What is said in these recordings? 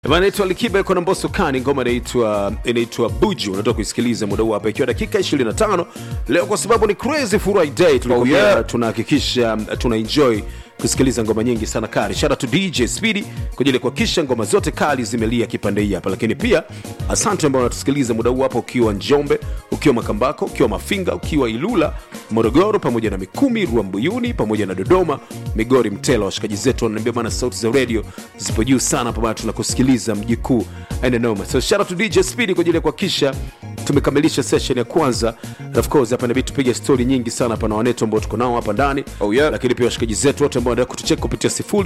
Bana naitwa Likiba yuko na Mbosso Kani, ngoma inaitwa inaitwa Buju. Unatoka kuisikiliza muda huu hapa ikiwa dakika 25 leo, kwa sababu ni Crazy Friday, tulikwambia Oh, yeah. tunahakikisha tuna enjoy kusikiliza ngoma nyingi sana kali. Shout out to DJ Speedy kwa ajili ya kuhakikisha ngoma zote kali zimelia kipande hii hapa, lakini pia asante ambao unatusikiliza muda huu hapa ukiwa Njombe, ukiwa Makambako, ukiwa Mafinga, ukiwa Ilula, Morogoro pamoja na Mikumi, Ruambuyuni pamoja na Dodoma, Migori, Mtela. Washikaji zetu wananiambia bana, sauti za radio zipo juu sana hapa bana, tunakusikiliza mji kuu aina noma. So shout out to DJ Speedy kwa ajili ya kuhakikisha tumekamilisha session ya kwanza. And of course hapa inabidi tupige story nyingi sana hapa na wanetu ambao tuko nao hapa ndani Oh, yeah. lakini pia washikaji zetu wote ambao wanaendelea kutucheka kupitia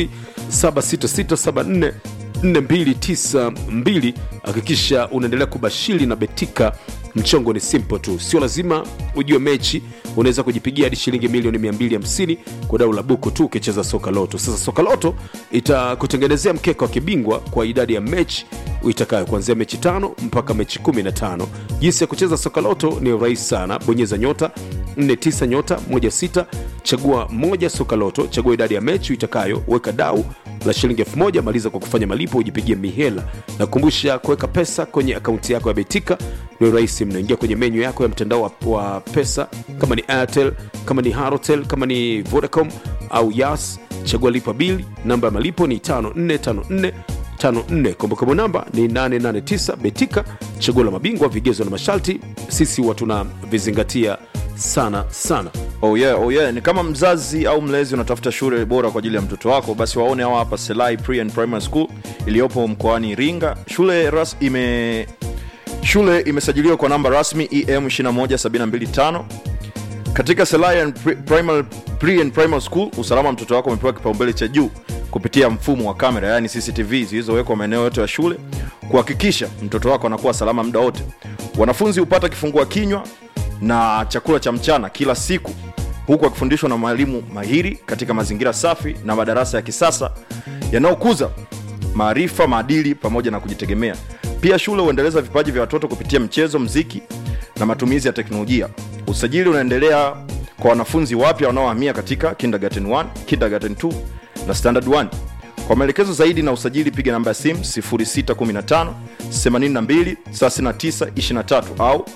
076674 4292 hakikisha unaendelea kubashiri na betika mchongo ni simple tu sio lazima ujue mechi unaweza kujipigia hadi shilingi milioni 250 kwa dau la buku tu ukicheza soka loto sasa soka loto itakutengenezea mkeka wa kibingwa kwa idadi ya mechi uitakayo kuanzia mechi tano mpaka mechi 15 jinsi ya kucheza soka loto ni rahisi sana bonyeza nyota 49 nyota 16 chagua moja soka loto chagua idadi ya mechi uitakayo weka dau la shilingi elfu moja maliza kwa kufanya malipo ujipigie mihela na kukumbusha kuweka pesa kwenye akaunti yako ya betika ni rahisi mno ingia kwenye menyu yako ya mtandao wa, wa pesa kama ni airtel kama ni harotel kama ni vodacom au yas chagua lipa bili namba ya malipo ni 5454 54 kumbukumbu namba ni 889 betika chaguo la mabingwa vigezo na masharti sisi huwa tunavizingatia sana sana Oh yeah, oh yeah. Ni kama mzazi au mlezi unatafuta shule bora kwa ajili ya mtoto wako, basi waone hawa hapa Selai Pre and Primary School iliyopo mkoani Iringa. Shule ras ime shule imesajiliwa kwa namba rasmi EM 21725 katika Selai and Pre, Primary, Pre and Primary School. Usalama wa mtoto wako umepewa kipaumbele cha juu kupitia mfumo wa kamera, yani CCTV zilizowekwa maeneo yote ya shule kuhakikisha mtoto wako anakuwa salama muda wote. Wanafunzi hupata kifungua kinywa na chakula cha mchana kila siku huku akifundishwa na mwalimu mahiri katika mazingira safi na madarasa ya kisasa yanayokuza maarifa maadili pamoja na kujitegemea pia shule huendeleza vipaji vya watoto kupitia mchezo mziki na matumizi ya teknolojia usajili unaendelea kwa wanafunzi wapya wanaohamia katika kindergarten 1 kindergarten 2 na standard 1 kwa maelekezo zaidi na usajili piga namba ya simu 0615 82 39 23 au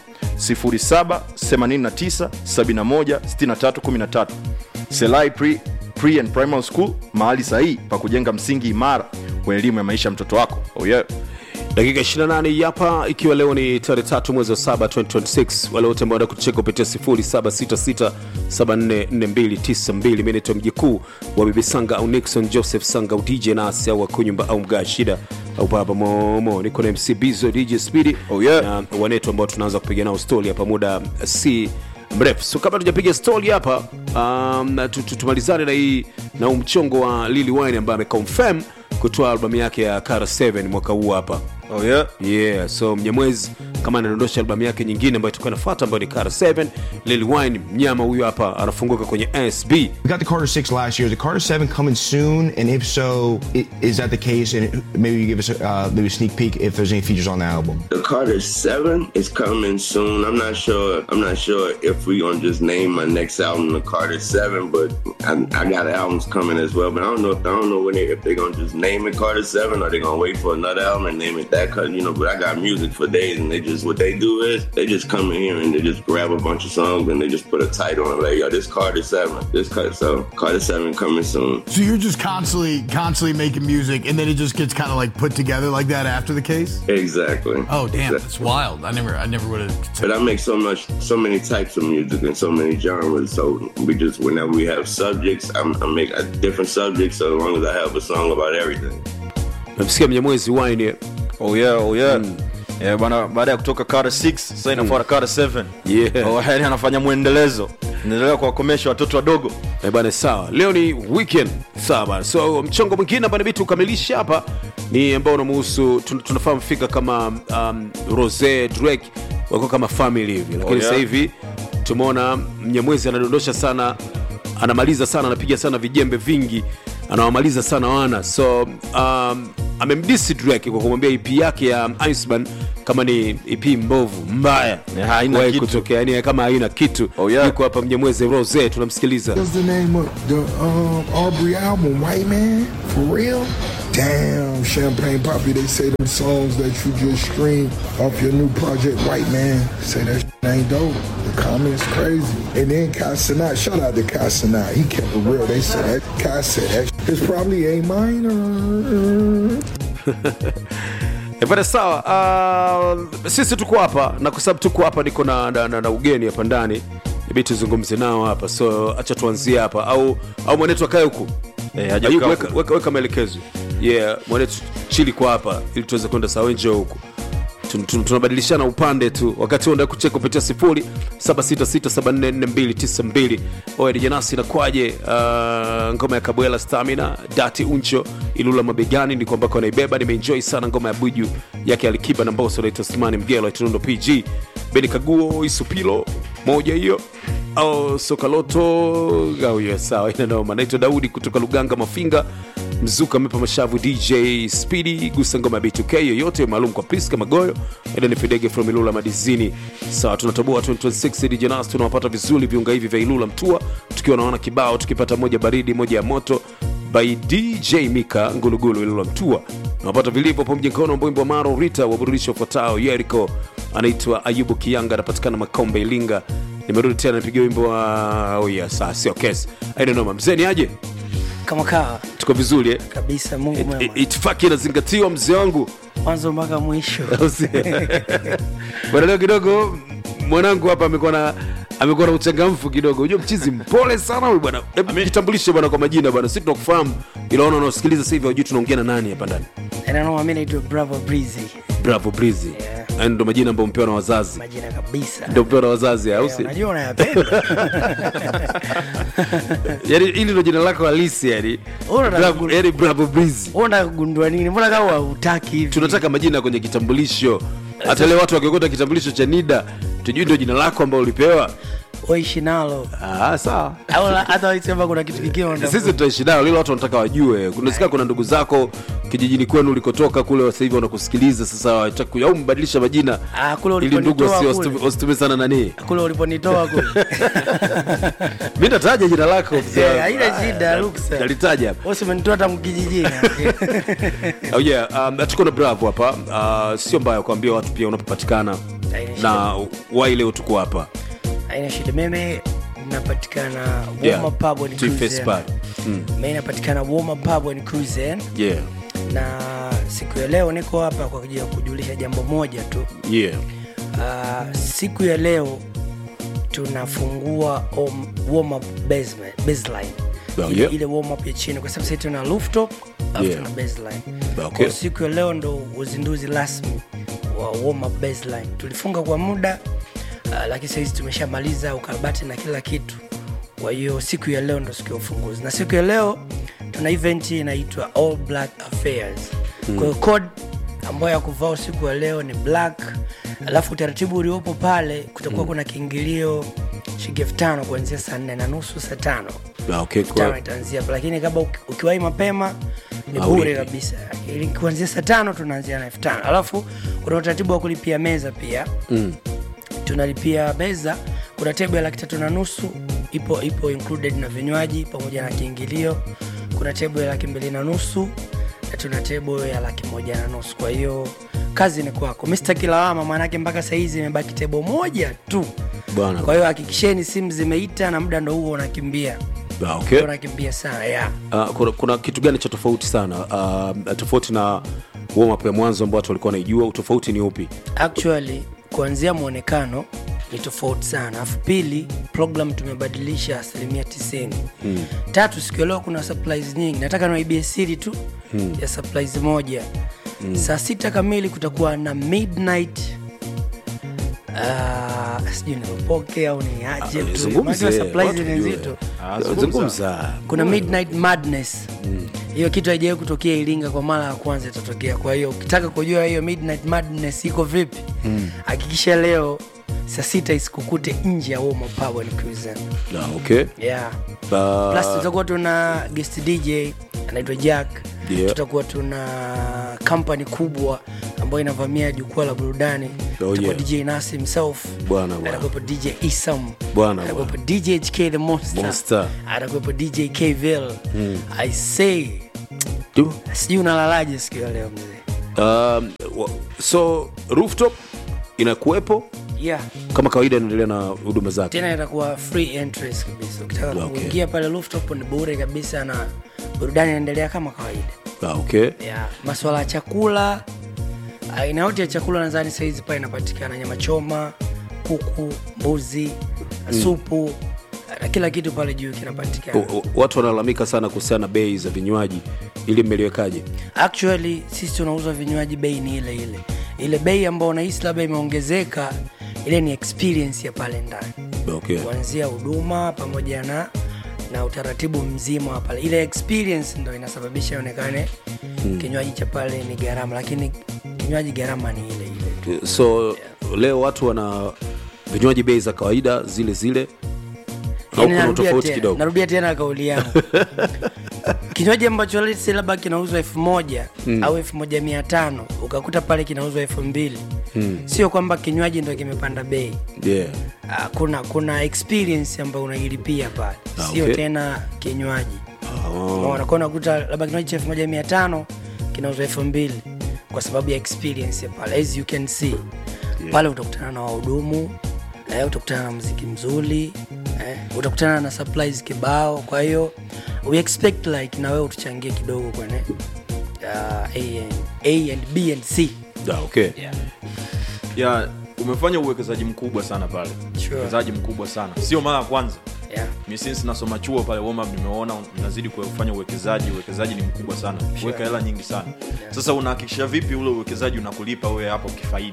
0789716313 selai pre, pre and primary school mahali sahihi pa kujenga msingi imara wa elimu ya maisha ya mtoto wako oh yeah. dakika 28 hapa ikiwa leo ni tarehe tatu mwezi wa 7 2026 wale wote ambao wanaenda kutucheka kupitia 0766744292 mi naitwa mjikuu wa bibi sanga au nixon joseph sanga au dj nasi au akunyumba au mgaa shida au baba momo niko na mc bizo dj speedy Oh, yeah. na wanetu ambao tunaanza kupiga nao stori hapa muda si mrefu so kabla tujapiga stori hapa um, na tu- tu- tumalizane na hii na huu mchongo wa lili wine ambaye ameconfirm kutoa albamu yake ya kara 7 mwaka huu hapa Oh yeah. yeah so mnyamwezi kama anadondosha albamu yake nyingine ambayo itakuwa inafuata ambayo ni kara 7 lil wine mnyama huyu hapa anafunguka kwenye sb We got the Carter 6 last year. Is the Carter 7 coming soon? And if so, i- is that the case? And maybe you give us a, uh, maybe a sneak peek if there's any features on the album. The Carter Seven is coming soon. I'm not sure. I'm not sure if we gonna just name my next album the Carter Seven, but I, I got albums coming as well. But I don't know. If, I don't know when they if they gonna just name it Carter Seven or they gonna wait for another album and name it that. Cause you know, but I got music for days, and they just what they do is they just come in here and they just grab a bunch of songs and they just put a title on it like, yo, this Carter Seven, this Carter so Carter Seven coming soon. So you're just constantly, constantly making music, and then it just gets kind of like put together like that after the case. Exactly. Oh damn, Exactly. that's wild. I never, I never would have. But I make so much, so many types of music and so many genres. So we just, whenever we have subjects, I'm, I make a different subjects. So as long as I have a song about everything. namsikia mnyamwezi wine Oh yeah, oh yeah. Yeah, bana baada ya kutoka Carter 6 sasa inafuata Carter 7 Yeah. oh, yani anafanya mwendelezo endelea kuwakomesha watoto wadogo Eh, bana sawa leo ni weekend sawa bana so mchongo mwingine ambao inabidi tukamilishe hapa ni ambao unamuhusu tun- tunafahamu fika kama um, rose drake wako kama family hivi lakini Oh, yeah. sasa hivi tumeona mnyamwezi anadondosha sana anamaliza sana anapiga sana vijembe vingi anawamaliza sana wana so um, amemdisi drake kwa kumwambia ep yake ya iceman kama ni ep mbovu mbaya Ya, haina Kuwahi kitu. kutokea yani kama haina kitu Oh, yeah. yuko hapa mnyamwezi rose tunamsikiliza What's the name of the um, Aubrey album? White Man? For real? Damn, Champagne Poppy, they say them songs that you just streamed off your new project, White Man, say that shit ain't dope. The comments crazy. And then Kai Sinat, shout out to Kai Sinat, he kept it real. They said that, Kai said that shit is probably A minor. E bana, sawa. Uh, sisi tuko hapa na kwa sababu tuko hapa, niko na, na, na, na ugeni hapa ndani, ibidi tuzungumze nao hapa, so acha tuanzie hapa, au au mwanetu akae huku Eh, haja Ayubu, kukaa weka, huku. weka, weka maelekezo yeah, mwanetu chili kwa hapa ili tuweze kwenda sawa, njoo huku Tun- tun- tunabadilishana upande tu wakati huo nda kucheka kupitia sifuri 7667444292 oya dijanasi nakwaje uh, ngoma ya kabwela stamina dati uncho ilula mabegani ndiko ambako anaibeba nimeenjoy sana ngoma ya buju yake alikiba na mboso naitwa slimani mgelo itunundo pg beni kaguo isupilo moja hiyo au sokaloto au hiyo sawa inanoma naitwa daudi kutoka luganga mafinga mzuka amepa mashavu dj speedy gusa ngoma ya b2k yoyote maalum kwa priska magoyo edeni fidege from ilula madizini sawa tunatoboa 2026 dj nas tunawapata vizuri viunga hivi vya ilula mtua tukiwa naona kibao tukipata moja baridi moja ya moto by dj mika ngulugulu ilula mtua nawapata vilivyo pamoja mkono mbwimbo maro rita waburudisho ufuatao yeriko anaitwa ayubu kianga anapatikana makombe ilinga nimerudi tena nipigia wimbo wa oh yeah, saa sio kesi ainanoma mzeni aje kama kawa tuko vizuri eh? kabisa mungu It- mwema it- itifaki inazingatiwa mzee wangu mwanzo mpaka mwisho Au si? bwana leo kidogo mwanangu hapa amekuwa na amekuwa na uchangamfu kidogo unajua mchizi mpole sana huyu bwana Hebu jitambulishe bwana kwa majina bwana si tunakufahamu ila ona unaosikiliza sasa hivi hujui tunaongea na nani hapa ndani nanoma mi naitwa bravo breezy bravo breezy Yeah. yeah. ndo majina ambayo mpewa na wazazi majina kabisa ndo mpewa na wazazi au Eh, si unajua unayapenda yani hili ndo jina lako halisi yani Una- Bravo- yani bravo breezy unataka kugundua nini mbona kama hautaki hivi tunataka majina kwenye kitambulisho hata leo watu wakiokota kitambulisho cha nida tujui ndio jina lako ambao ulipewa waishi nalo ah, sawa au la- hata waisema kuna kitu kingine unataka- sisi tutaishi nayo lilo watu wanataka wajue kunasikia kuna ndugu zako kijijini kwenu ulikotoka kule sasa hivi wanakusikiliza sasa wataka ku- au mbadilisha majina Ah, kule ili ndugu uliponitoa wasi- kule. wasitu- wasitume sana nani kule uliponitoa kule mi nataja jina lako mzee Eh, wangu. haina Ah, shida, ruksa. nalitaja hapa Wewe umenitoa tangu kijijini oh yeah, um, tuko na bravo hapa uh, sio mbaya kuambia watu pia unapopatikana Haina shida. na wai leo tuko hapa haina shida mimi napatikana Yeah. Woma Pub and Chief Cruise Espat. Inn. mimi napatikana Woma Pub and Cruise Inn. yeah na siku ya leo niko hapa kwa ajili ya kujulisha jambo moja tu yeah uh, siku ya leo tunafungua om- warm up basement, baseline Oh, ile, yeah. ile warm up ya chini kwa sababu sasa tuna rooftop alafu Yeah. tuna baseline Okay. kwa siku ya leo ndo uzinduzi rasmi wa warm up baseline tulifunga kwa muda uh, lakini sahizi tumeshamaliza ukarabati na kila kitu kwa hiyo siku ya leo ndo siku ya ufunguzi na siku ya leo tuna event inaitwa all black affairs mm. kwa hiyo code ambayo ya kuvaa usiku wa leo ni black alafu utaratibu uliopo pale kutakuwa mm. kuna kiingilio shilingi elfu tano kuanzia saa nne na nusu saa tano Ah, okay, tano kwa, itaanzia hapo. lakini kama uki- ukiwahi mapema ni Haulipi. bure kabisa Ili kuanzia saa tano tunaanzia na elfu tano alafu kuna utaratibu wa kulipia meza pia mm. tunalipia meza kuna tebo ya laki tatu na nusu ipo ipo included na vinywaji pamoja na kiingilio kuna tebo ya laki mbili na nusu na tuna tebo ya laki moja na nusu kwa hiyo kazi ni kwako mr kilawama maanake mpaka sahizi imebaki tebo moja tu bwana kwa hiyo hakikisheni simu zimeita na muda ndo huo unakimbia Ah, okay. unakimbia sana yeah. Uh, kuna, kuna kitu gani cha tofauti sana uh, tofauti na warm up ya mwanzo ambao watu walikuwa wanaijua utofauti ni upi actually kuanzia mwonekano ni tofauti sana alafu pili program tumebadilisha asilimia 90 hmm. tatu siku ya leo kuna supplies nyingi nataka niwaibie siri tu hmm. ya supplies moja hmm. saa sita kamili kutakuwa na midnight Uh, sijui niropoke au ni aje tu zungumze, Unajua supplies watu ni wajue. nzito Ah, zungumza. zungumza kuna midnight madness hiyo kitu haijawai kutokea iringa kwa mara ya kwanza itatokea kwa hiyo ukitaka kujua hiyo midnight madness iko vipi hakikisha leo saa sita isikukute nje ya Woma Pub and Cruise Inn. Ah, okay. yeah. Uh, plus tutakuwa tuna guest dj anaitwa jack Yeah. tutakuwa tuna kampani kubwa ambayo inavamia jukwaa la burudani Tutakuwa yeah. dj nasi himself Bwana, bwana. atakuwepo dj isam Bwana, atakuwepo dj hk the monster, Monster. atakuwepo dj kville i say Du. sijui unalalaje siku ya leo mzee Um, wa- so rooftop inakuwepo yeah kama kawaida inaendelea na huduma zake tena itakuwa free entrance kabisa ukitaka Okay. kuingia pale rooftop ni bure kabisa na burudani inaendelea kama kawaida ah, okay yeah. maswala ya chakula aina yote ya chakula nadhani sahizi pale inapatikana nyama choma kuku mbuzi supu na kila kitu pale juu kinapatikana O- o- watu wanalalamika sana kuhusiana na bei za vinywaji ili mmeliwekaje actually sisi tunauza vinywaji bei ni ile ile ile bei ambayo unahisi labda imeongezeka ile ni experience ya pale ndani okay. kuanzia huduma pamoja na na utaratibu mzima wa pale ile experience ndo inasababisha ionekane hmm. kinywaji cha pale ni gharama lakini kinywaji gharama ni ile ile tu so leo watu wana vinywaji bei za kawaida zile zile au Yaani kuna narudia tofauti tena- kidogo narudia tena kauli yangu kinywaji ambacho let's say labda kinauzwa elfu moja mm. au elfu moja mia tano ukakuta pale kinauzwa elfu mbili mm. sio kwamba kinywaji ndo kimepanda bei yeah. Ah, kuna kuna experience ambayo unailipia pale Ah, sio okay. tena kinywaji oh. unaona kwa unakuta labda kinywaji cha elfu moja mia tano kinauzwa elfu mbili kwa sababu ya experience ya pale as you can see yeah. pale utakutana na wahudumu eh, utakutana na mziki mzuri eh, utakutana na supplies kibao kwa hiyo we expect like na wewe utuchangie kidogo kwenye uh, a, and, a and b and c Ah, okay. yeah. ya umefanya uwekezaji mkubwa sana pale Sure. uwekezaji mkubwa sana sio mara ya kwanza Yeah. mi since nasoma chuo pale warm up nimeona unazidi kufanya uwekezaji uwekezaji ni mkubwa sana kuweka hela nyingi sana sasa unahakikisha vipi ule uwekezaji unakulipa wewe hapo kifaida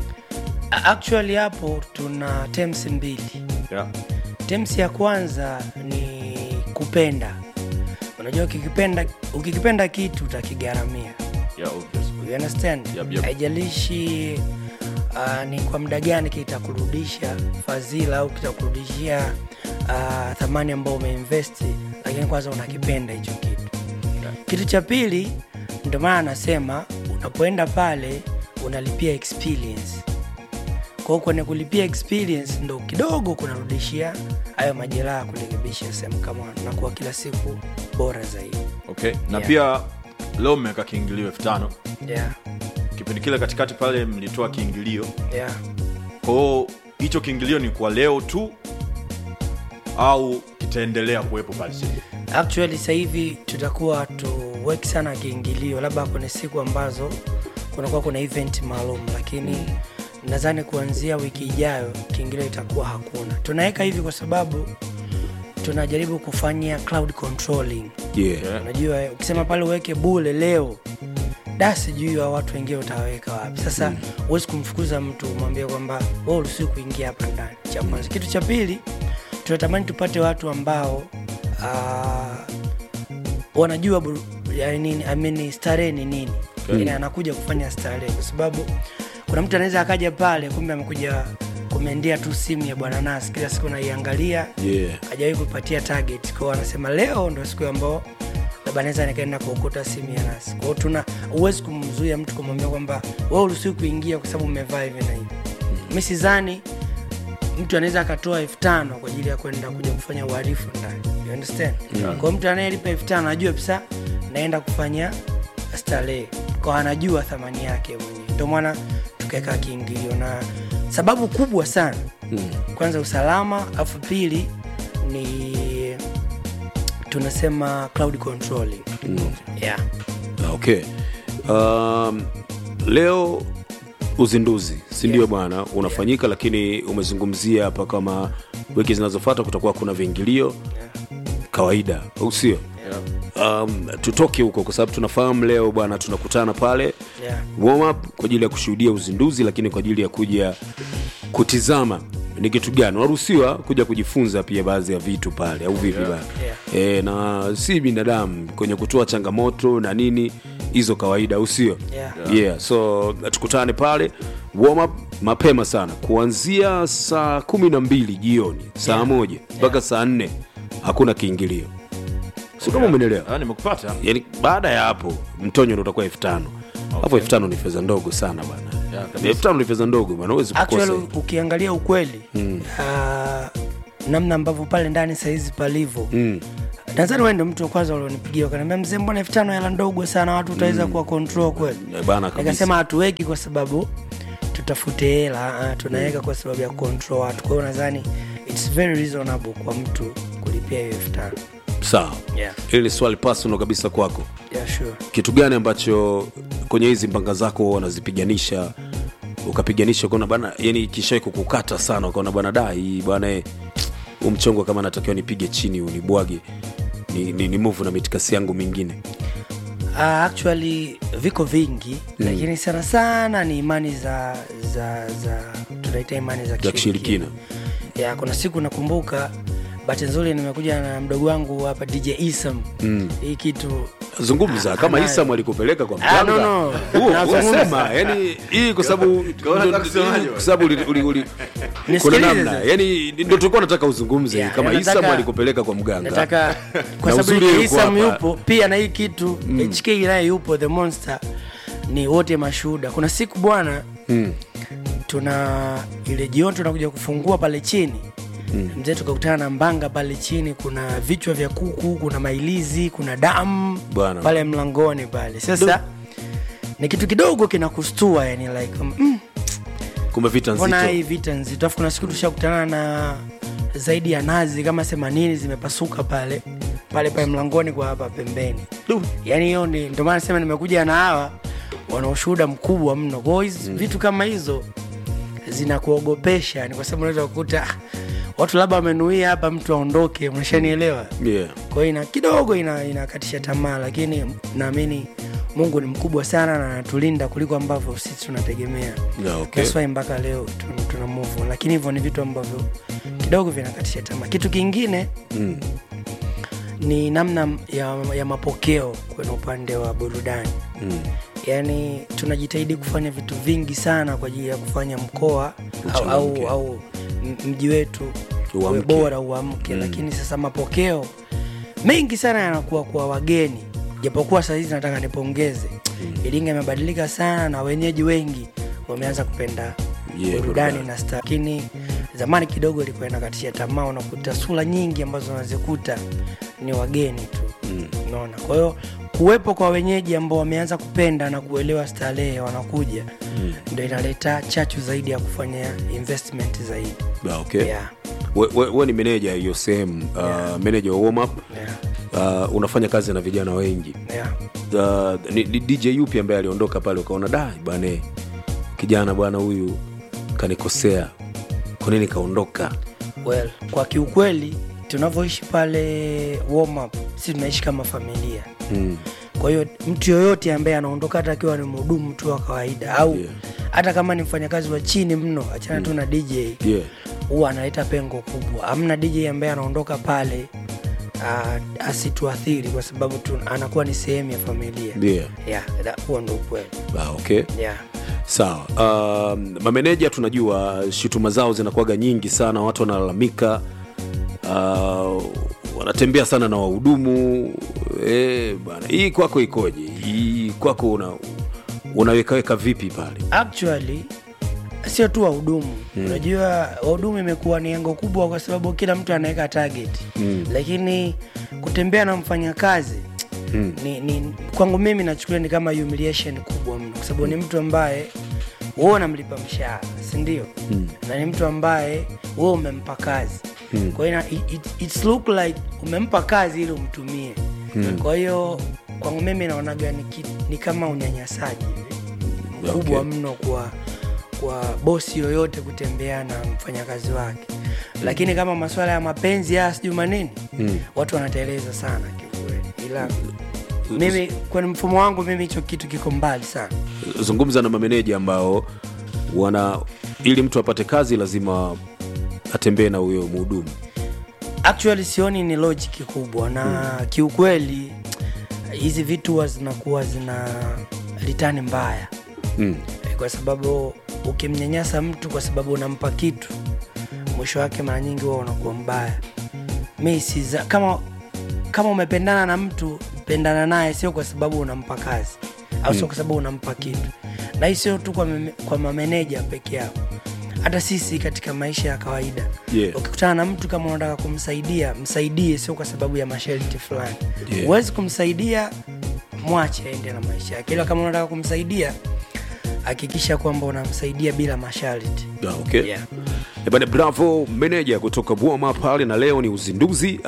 actually hapo tuna terms mbili yeah. terms ya kwanza ni kupenda unajua ukikipenda ukikipenda kitu utakigharamia Yeah, obvious. you understand Yep, yep. haijalishi uh, ni kwa muda gani kitakurudisha fadhila au kitakurudishia uh, thamani ambayo umeinvesti lakini kwanza unakipenda hicho kitu kitu cha pili ndio maana anasema unapoenda pale unalipia experience kwao kwenye kulipia experience ndo kidogo kunarudishia hayo majeraha kurekebisha sehemu kama nakuwa kila siku bora zaidi okay na Yeah. pia leo mmeweka kiingilio elfu tano yeah, kipindi kile katikati pale mlitoa kiingilio yeah. kwao hicho kiingilio ni kwa leo tu au kitaendelea kuwepo pale siku actually sasa hivi tutakuwa tuweki sana kiingilio labda kwenye siku ambazo kunakuwa kuna event maalum lakini nadhani kuanzia wiki ijayo kiingilio itakuwa hakuna tunaweka hivi kwa sababu tunajaribu kufanya cloud controlling Yeah. unajua eh, ukisema pale uweke bule leo da sijui wa watu wengine utaweka wapi sasa huwezi kumfukuza mtu umwambie kwamba we uruhusiwi kuingia hapa ndani cha kwanza kitu cha pili tunatamani tupate watu ambao uh, wanajua buru- ya nini I mean, starehe ni nini okay. anakuja kufanya starehe kwa sababu kuna mtu anaweza akaja pale kumbe amekuja kumendia tu simu ya bwana nasi kila siku naiangalia Yeah. hajawahi kupatia target kwao anasema leo ndo siku ambao labda naweza nikaenda kuokota simu ya nasi kwao tuna huwezi kumzuia mtu kumwambia kwamba we uruhusiwi kuingia kwa sababu umevaa hivi na hivi mi sidhani mtu anaweza akatoa elfu tano kwa ajili ya kwenda kuja kufanya uhalifu ndani you understand yeah. kwao mtu anayelipa elfu tano anajua pisa naenda kufanya starehe kwa anajua thamani yake mwenyewe ndio maana tukaweka kiingilio na sababu kubwa sana mm. kwanza usalama afu pili ni tunasema cloud controlling mm. yeah. Ah, okay um, leo uzinduzi si ndio bwana unafanyika lakini umezungumzia hapa kama wiki zinazofata kutakuwa kuna viingilio kawaida au sio um, tutoke huko kwa sababu tunafahamu leo bwana tunakutana pale Yeah. warm up kwa ajili ya kushuhudia uzinduzi lakini kwa ajili ya kuja kutizama ni kitu gani unaruhusiwa kuja kujifunza pia baadhi ya vitu pale au vipi bana Yeah. e, na si binadamu kwenye kutoa changamoto na nini hizo kawaida au sio Yeah. yeah. so tukutane pale warm up mapema sana kuanzia saa kumi na mbili jioni saa Yeah. moja mpaka saa nne hakuna kiingilio si kama umenielewa Ah, nimekupata yani baada ya hapo mtonyo ndo utakuwa elfu tano alafu elfu tano ni fedha ndogo sana bana Yeah, kabisa. elfu tano ni fedha ndogo bana huwezi kukosa actually ukiangalia ukweli mm. uh, namna ambavyo pale ndani sahizi palivyo mm. nadhani wewe ndio mtu wa kwanza ulionipigia ukaniambia mzee mbona elfu tano hela ndogo sana watu utaweza kuwa control kweli Eh, bana kabisa. nikasema hatuweki kwa sababu tutafute hela ah, tunaweka kwa sababu ya control watu kwa hiyo nadhani its very reasonable kwa mtu kulipia hiyo elfu tano sawa Yeah. hili ni swali personal kabisa kwako yeah, sure. kitu gani ambacho kwenye hizi mbanga zako huwa wanazipiganisha ukapiganisha ukaona bana yani kishawai kukukata sana ukaona bana da hii bwana eh, huu mchongo kama natakiwa nipige chini unibwage ni, ni, ni move na mitikasi yangu mingine Uh, actually viko vingi mm. lakini sana sana ni imani za za za tunaita imani za za kishirikina ya kuna siku nakumbuka bahati nzuri nimekuja na mdogo wangu hapa dj isam mm. hii kitu zungumza kama anayo. isam alikupeleka kwa Ah, mganga no, no. Huo, Nazungumza. unasema yani hii kwa sababu kwa sababu uli- uli- uli- kuna Nisikilize namna sasa. yani ndio tulikuwa nataka uzungumze Yeah, kama nataka- isam alikupeleka kwa mganga nataka kwa Na sababu uzuri yuko isam hapa. yupo pia na hii kitu mm. hk naye yupo the monster ni wote mashuhuda kuna siku bwana Mm. tuna ile jioni tunakuja kufungua pale chini mm. mzee tukakutana na mbanga pale chini kuna vichwa vya kuku kuna mailizi kuna damu Bwana. pale mlangoni pale sasa ni kitu kidogo kinakustua yani like mm, kumbe vita mbona hii nzito vita nzito afu kuna siku tushakutana na zaidi ya nazi kama themanini zimepasuka pale pale pale mlangoni kwa hapa pembeni yaani hiyo ni ndio maana sema nimekuja na hawa wana ushuhuda mkubwa mno kwao hizi vitu kama hizo zinakuogopesha ni kwa sababu unaweza kukuta ah, watu labda wamenuia hapa mtu aondoke mnashanielewa yeah. kwa hiyo ina kidogo ina- inakatisha tamaa lakini naamini mungu ni mkubwa sana na anatulinda kuliko ambavyo sisi tunategemea Yeah, okay. That's why mpaka leo tun- tuna move on. lakini hivyo ni vitu ambavyo kidogo vinakatisha tamaa kitu kingine Mm. ni namna ya, ya mapokeo kwenye upande wa burudani Mm. yaani tunajitahidi kufanya vitu vingi sana kwa ajili ya kufanya mkoa au, au, Uchangamke. au m- mji wetu uwe Uamke. bora uamke mm. lakini sasa mapokeo mengi sana yanakuwa kwa wageni japokuwa sahizi nataka nipongeze mm. iringa imebadilika sana na wenyeji wengi wameanza kupenda Yeah, burudani burudani. na sta lakini zamani kidogo ilikuwa inakatisha tamaa unakuta sura nyingi ambazo unazikuta ni wageni tu mm. unaona kwa hiyo kuwepo kwa wenyeji ambao wameanza kupenda na kuelewa starehe wanakuja mm. ndo inaleta chachu zaidi ya kufanya investment zaidi Yeah, okay. yeah. we, we, we ni meneja hiyo sehemu uh, Yeah. meneja wa warm up Yeah. uh, unafanya kazi na vijana wengi Yeah. uh, ni, ni dj yupi ambaye aliondoka pale ukaona da bane kijana bwana huyu kanikosea kwa nini kaondoka well kwa kiukweli tunavyoishi pale warm up si tunaishi kama familia mm. kwa hiyo mtu yoyote ambaye anaondoka hata akiwa ni mhudumu tu wa kawaida au Yeah. hata kama ni mfanyakazi wa chini mno achana tu na dj yeah. huwa analeta pengo kubwa amna dj ambaye anaondoka pale uh, asituathiri kwa sababu tu, anakuwa ni sehemu ya familia Yeah. yeah, that- huo ndo ukweli Ah, okay yeah. sawa um, mameneja tunajua shutuma zao zinakuwaga nyingi sana watu wanalalamika uh, wanatembea sana na wahudumu eh, bana hii kwako ikoje hii kwako una unawekaweka vipi pale actually sio tu wahudumu mm. unajua wahudumu imekuwa ni engo kubwa kwa sababu kila mtu anaweka target mm. lakini kutembea na mfanyakazi mm. ni, ni, kwangu mimi nachukulia ni kama humiliation kubwa mno kwa sababu ni mtu ambaye wewe unamlipa mshahara sindio mm. na ni mtu ambaye wewe umempa kazi mm. kwa hiyo ina- it, it, it's look like umempa kazi ili umtumie mm. kwa hiyo kwangu mimi naonaga ni, ki- ni kama unyanyasaji hivi mkubwa Okay. mno kwa kwa bosi yoyote kutembea na mfanyakazi wake lakini kama masuala ya mapenzi haya sijui manini mm. watu wanateleza sana kiukweli ila mimi kwenye mfumo wangu mimi hicho kitu kiko mbali sana zungumza na mameneja ambao wana ili mtu apate kazi lazima atembee na huyo mhudumu actually sioni ni logic kubwa na mm. kiukweli hizi vitu huwa zinakuwa zina litani mbaya mm. kwa sababu ukimnyanyasa mtu kwa sababu unampa kitu mwisho wake mara nyingi huwa unakuwa mbaya mi siza, kama kama umependana na mtu pendana naye sio kwa sababu unampa kazi au sio kwa sababu unampa kitu na hii sio tu kwa, meme- kwa mameneja peke yao hata sisi katika maisha ya kawaida Yeah. ukikutana na mtu kama unataka kumsaidia msaidie sio kwa sababu ya masharti fulani Yeah. huwezi kumsaidia mwache aende na maisha yake ila kama unataka kumsaidia hakikisha kwamba unamsaidia bila masharti Ah, okay. Yeah. Eh, bana bravo meneja kutoka bwama pale na leo ni uzinduzi